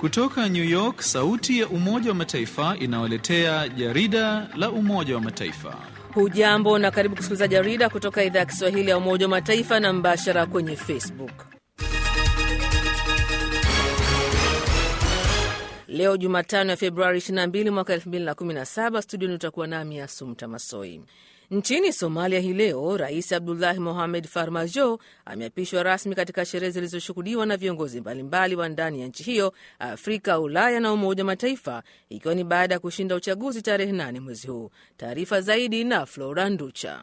Kutoka New York, sauti ya Umoja wa Mataifa inawaletea jarida la Umoja wa Mataifa. Hujambo na karibu kusikiliza jarida kutoka idhaa ya Kiswahili ya Umoja wa Mataifa na mbashara kwenye Facebook. Leo Jumatano ya Februari 22 mwaka 2017, studioni utakuwa nami Asumta Masoi. Nchini Somalia hii leo, Rais Abdullahi Mohamed Farmajo ameapishwa rasmi katika sherehe zilizoshuhudiwa na viongozi mbalimbali wa ndani ya nchi hiyo, Afrika, Ulaya na Umoja wa Mataifa, ikiwa ni baada ya kushinda uchaguzi tarehe 8 mwezi huu. Taarifa zaidi na Flora Nducha.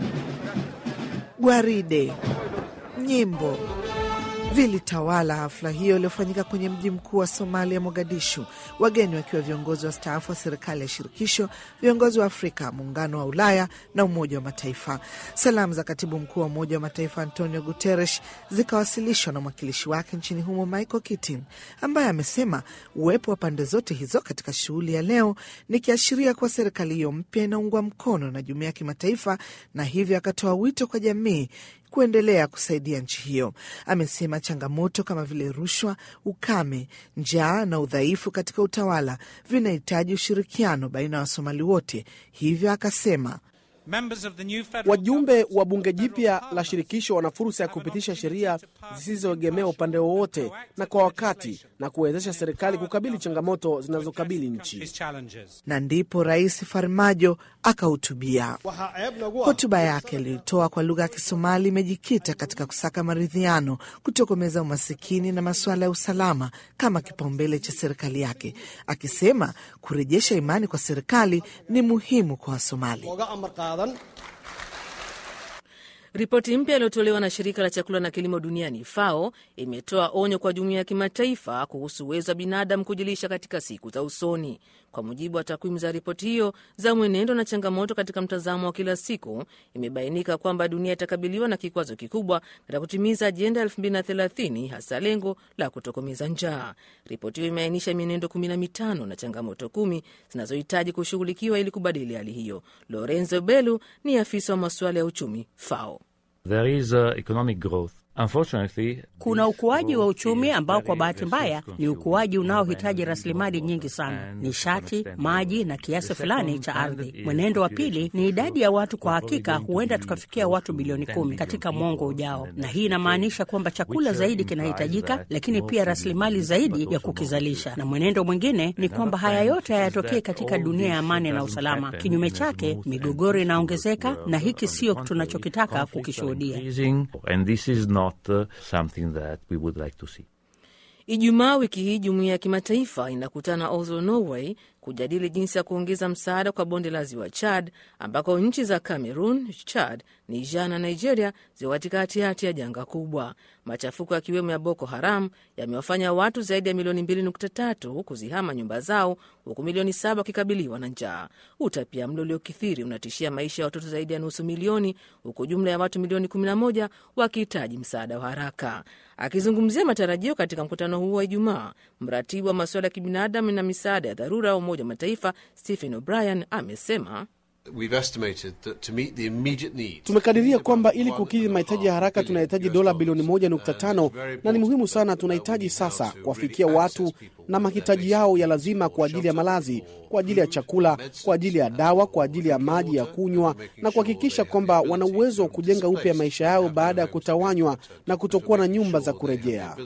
Gwaride, nyimbo vilitawala hafla hiyo iliyofanyika kwenye mji mkuu wa Somalia, Mogadishu, wageni wakiwa viongozi wa staafu wa serikali ya shirikisho, viongozi wa Afrika, muungano wa Ulaya na Umoja wa Mataifa. Salamu za katibu mkuu wa Umoja wa Mataifa Antonio Guterres zikawasilishwa na mwakilishi wake nchini humo Michael Keating, ambaye amesema uwepo wa pande zote hizo katika shughuli ya leo ni kiashiria kuwa serikali hiyo mpya inaungwa mkono na jumuiya ya kimataifa, na hivyo akatoa wito kwa jamii kuendelea kusaidia nchi hiyo. Amesema changamoto kama vile rushwa, ukame, njaa na udhaifu katika utawala vinahitaji ushirikiano baina ya Wasomali wote. Hivyo akasema Wajumbe wa bunge jipya la shirikisho wana fursa ya kupitisha sheria zisizoegemea upande wowote na kwa wakati na kuwezesha serikali kukabili changamoto zinazokabili nchi. Na ndipo Rais Farmajo akahutubia. Hotuba yake aliyotoa kwa lugha ya Kisomali imejikita katika kusaka maridhiano, kutokomeza umasikini na masuala ya usalama kama kipaumbele cha serikali yake, akisema kurejesha imani kwa serikali ni muhimu kwa Wasomali. Ripoti mpya iliyotolewa na shirika la chakula na kilimo duniani FAO imetoa onyo kwa jumuiya ya kimataifa kuhusu uwezo wa binadamu kujilisha katika siku za usoni. Kwa mujibu wa takwimu za ripoti hiyo za mwenendo na changamoto katika mtazamo wa kila siku, imebainika kwamba dunia itakabiliwa na kikwazo kikubwa katika kutimiza ajenda ya 2030 hasa lengo la kutokomeza njaa. Ripoti hiyo imeainisha mienendo 15 na changamoto kumi zinazohitaji kushughulikiwa ili kubadili hali hiyo. Lorenzo Belu ni afisa wa masuala ya uchumi FAO. There is, uh, economic growth. Unfortunately, kuna ukuaji wa uchumi ambao kwa bahati mbaya ni ukuaji unaohitaji rasilimali nyingi sana, nishati, maji na kiasi fulani cha ardhi. Mwenendo wa pili ni idadi ya watu. Kwa hakika, huenda tukafikia watu bilioni kumi katika mwongo ujao, na hii inamaanisha kwamba chakula zaidi kinahitajika, lakini pia rasilimali zaidi ya kukizalisha. Na mwenendo mwingine ni kwamba haya yote hayatokee katika dunia ya amani na usalama. Kinyume chake, migogoro inaongezeka, na hiki sio tunachokitaka kukishuhudia. Not, uh, something that we would like to see. Ijumaa wiki hii jumuiya ya kimataifa inakutana Oslo, Norway, kujadili jinsi ya kuongeza msaada kwa bonde la ziwa Chad, ambako nchi za Cameroon, Chad, Niger na Nigeria ziko katikati ya janga kubwa. Machafuko yakiwemo ya Boko Haram yamewafanya watu zaidi ya milioni 2.3 kuzihama nyumba zao, huku milioni saba wakikabiliwa na njaa. Utapia mlo uliokithiri unatishia maisha ya watoto zaidi ya nusu milioni, huku jumla ya watu milioni 11 wakihitaji msaada wa haraka. Akizungumzia matarajio katika mkutano huo wa Ijumaa, mratibu wa masuala ya kibinadamu na misaada ya dharura wa Umoja wa Mataifa Stephen O'Brien amesema Tumekadiria kwamba ili kukidhi mahitaji ya haraka tunahitaji dola bilioni 1.5 na ni muhimu sana. Tunahitaji sasa kuwafikia watu na mahitaji yao ya lazima kwa ajili ya malazi, kwa ajili ya chakula, kwa ajili ya dawa, kwa ajili ya maji ya kunywa, na kuhakikisha kwamba wana uwezo wa kujenga upya maisha yao baada ya kutawanywa na kutokuwa na nyumba za kurejea.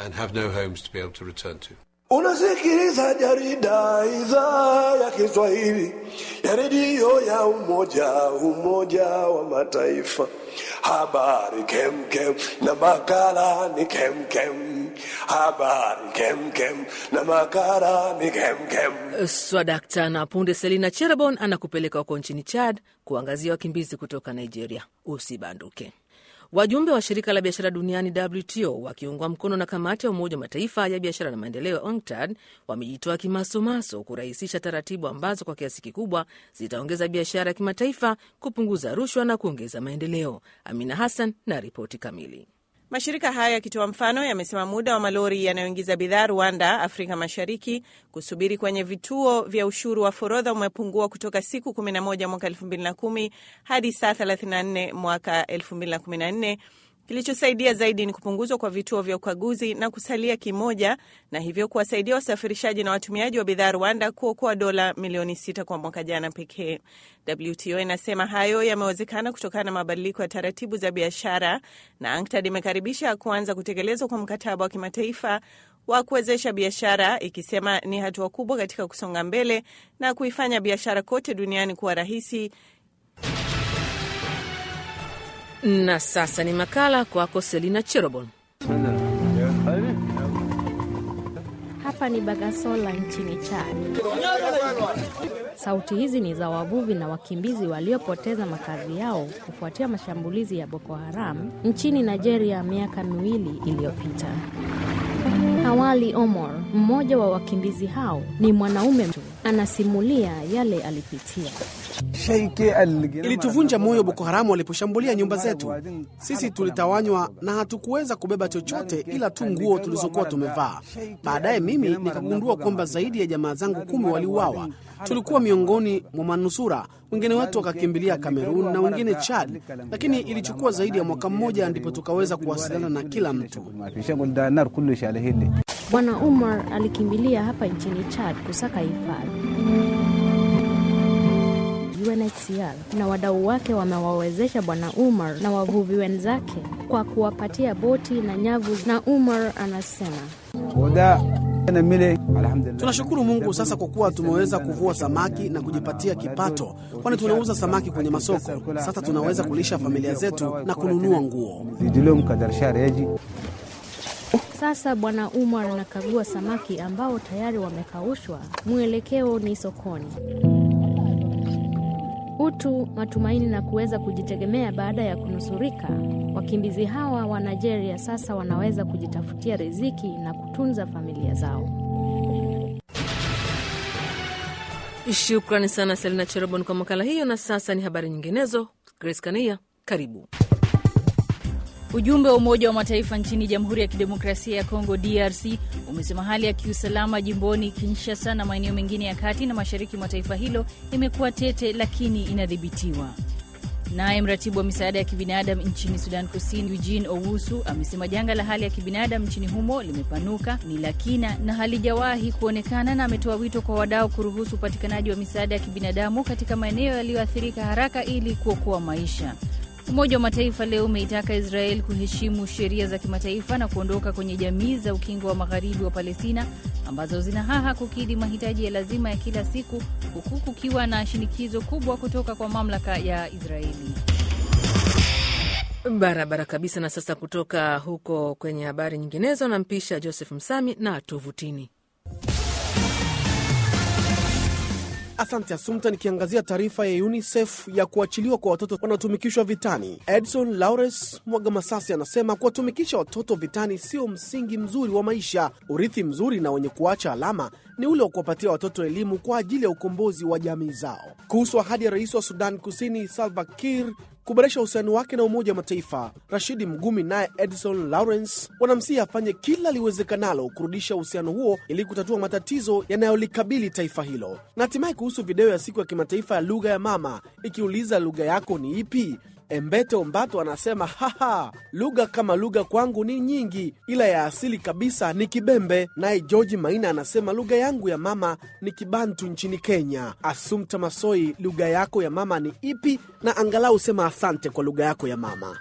Unasikiliza jarida idhaa ya Kiswahili ya redio ya Umoja Umoja wa Mataifa. Habari kemkem na makala ni kemkem. Habari kemkem na makala ni kemkem. Swadakta na punde, Selina Cherabon anakupeleka huko nchini Chad kuangazia wakimbizi kutoka Nigeria. Usibanduke. Wajumbe wa shirika la biashara duniani WTO wakiungwa mkono na kamati ya Umoja wa Mataifa ya biashara na maendeleo UNCTAD wamejitoa kimasomaso kurahisisha taratibu ambazo kwa kiasi kikubwa zitaongeza biashara ya kimataifa, kupunguza rushwa na kuongeza maendeleo. Amina Hassan na ripoti kamili. Mashirika hayo yakitoa mfano yamesema muda wa malori yanayoingiza bidhaa Rwanda, Afrika Mashariki, kusubiri kwenye vituo vya ushuru wa forodha umepungua kutoka siku 11 mwaka 2010 hadi saa 34 mwaka 2014 Kilichosaidia zaidi ni kupunguzwa kwa vituo vya ukaguzi na kusalia kimoja, na hivyo kuwasaidia wasafirishaji na watumiaji wa bidhaa Rwanda kuokoa dola milioni sita kwa mwaka jana pekee. WTO inasema hayo yamewezekana kutokana na mabadiliko ya taratibu za biashara, na ANCTAD imekaribisha kuanza kutekelezwa kwa mkataba wa kimataifa wa kuwezesha biashara, ikisema ni hatua kubwa katika kusonga mbele na kuifanya biashara kote duniani kuwa rahisi. Na sasa ni makala kwako Selina Cherobon. Hapa ni Bagasola nchini Chad. Sauti hizi ni za wavuvi na wakimbizi waliopoteza makazi yao kufuatia mashambulizi ya Boko Haram nchini Nigeria miaka miwili iliyopita. Awali Omar, mmoja wa wakimbizi hao, ni mwanaume tu, anasimulia yale alipitia. Ilituvunja moyo Boko Haramu waliposhambulia nyumba zetu. Sisi tulitawanywa na hatukuweza kubeba chochote ila tu nguo tulizokuwa tumevaa. Baadaye mimi nikagundua kwamba zaidi ya jamaa zangu kumi waliuawa. Tulikuwa miongoni mwa manusura, wengine wetu wakakimbilia Kamerun na wengine Chad, lakini ilichukua zaidi ya mwaka mmoja ndipo tukaweza kuwasiliana na kila mtu. Bwana Umar alikimbilia hapa nchini Chad kusaka hifadhi. UNHCR na wadau wake wamewawezesha Bwana Umar na wavuvi wenzake kwa kuwapatia boti na nyavu, na Umar anasema Tunashukuru Mungu sasa kwa kuwa tumeweza kuvua samaki na kujipatia kipato, kwani tunauza samaki kwenye masoko. Sasa tunaweza kulisha familia zetu na kununua nguo. Sasa Bwana Umar anakagua samaki ambao tayari wamekaushwa. Mwelekeo ni sokoni. Utu, matumaini na kuweza kujitegemea baada ya kunusurika. Wakimbizi hawa wa Nigeria sasa wanaweza kujitafutia riziki na kutunza familia zao. Shukrani sana Selina Cherobon kwa makala hiyo. Na sasa ni habari nyinginezo. Grace Kania, karibu. Ujumbe wa Umoja wa Mataifa nchini Jamhuri ya Kidemokrasia ya Kongo, DRC, umesema hali ya kiusalama jimboni Kinshasa na maeneo mengine ya kati na mashariki mwa taifa hilo imekuwa tete, lakini inadhibitiwa. Naye mratibu wa misaada ya kibinadamu nchini Sudan Kusini, Eugene Owusu, amesema janga la hali ya kibinadamu nchini humo limepanuka, ni la kina na halijawahi kuonekana, na ametoa wito kwa wadau kuruhusu upatikanaji wa misaada ya kibinadamu katika maeneo yaliyoathirika haraka ili kuokoa maisha. Umoja wa Mataifa leo umeitaka Israel kuheshimu sheria za kimataifa na kuondoka kwenye jamii za ukingo wa magharibi wa Palestina ambazo zinahaha kukidhi mahitaji ya lazima ya kila siku huku kukiwa na shinikizo kubwa kutoka kwa mamlaka ya Israeli. Barabara kabisa. Na sasa kutoka huko kwenye habari nyinginezo, nampisha Joseph Msami na tovutini. Asante Asumta. Nikiangazia taarifa ya UNICEF ya kuachiliwa kwa watoto wanaotumikishwa vitani. Edson Laures Mwaga Masasi anasema kuwatumikisha watoto vitani sio msingi mzuri wa maisha. Urithi mzuri na wenye kuacha alama ni ule wa kuwapatia watoto elimu kwa ajili ya ukombozi wa jamii zao. Kuhusu ahadi ya rais wa Sudan Kusini Salva Kiir kuboresha uhusiano wake na Umoja wa Mataifa, Rashidi Mgumi naye Edson Lawrence wanamsihi afanye kila liwezekanalo kurudisha uhusiano huo ili kutatua matatizo yanayolikabili taifa hilo. Na hatimaye kuhusu video ya siku ya kimataifa ya lugha ya mama ikiuliza lugha yako ni ipi? Embete Ombato anasema haha, lugha kama lugha kwangu ni nyingi, ila ya asili kabisa ni Kibembe. Naye George Maina anasema lugha yangu ya mama ni Kibantu nchini Kenya. Asumta Masoi, lugha yako ya mama ni ipi? Na angalau sema asante kwa lugha yako ya mama.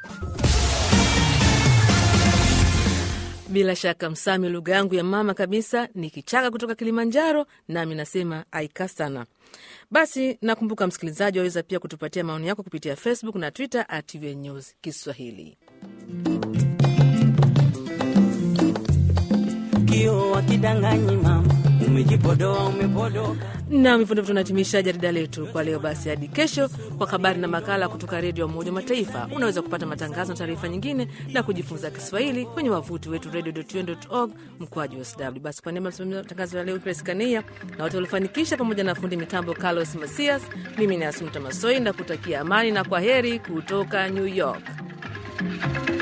Bila shaka Msami, lugha yangu ya mama kabisa ni Kichaka kutoka Kilimanjaro, nami nasema aika sana. Basi nakumbuka msikilizaji, waweza pia kutupatia maoni yako kupitia Facebook na Twitter at UN News Kiswahili. Kio wakidanganyi mama, umejipodoa umepodoka. Nam, hivyo ndivyo tunahitimisha jarida letu kwa leo. Basi hadi kesho kwa habari na makala kutoka Redio ya Umoja wa Mataifa. Unaweza kupata matangazo na taarifa nyingine na kujifunza Kiswahili kwenye wavuti wetu radio.un.org mkwaju sw. Basi kwa niaba ya matangazo ya leo, Grace Kania na watu waliofanikisha, pamoja na fundi mitambo Carlos Masias, mimi ni Asumta Masoi na kutakia amani na kwa heri kutoka New York.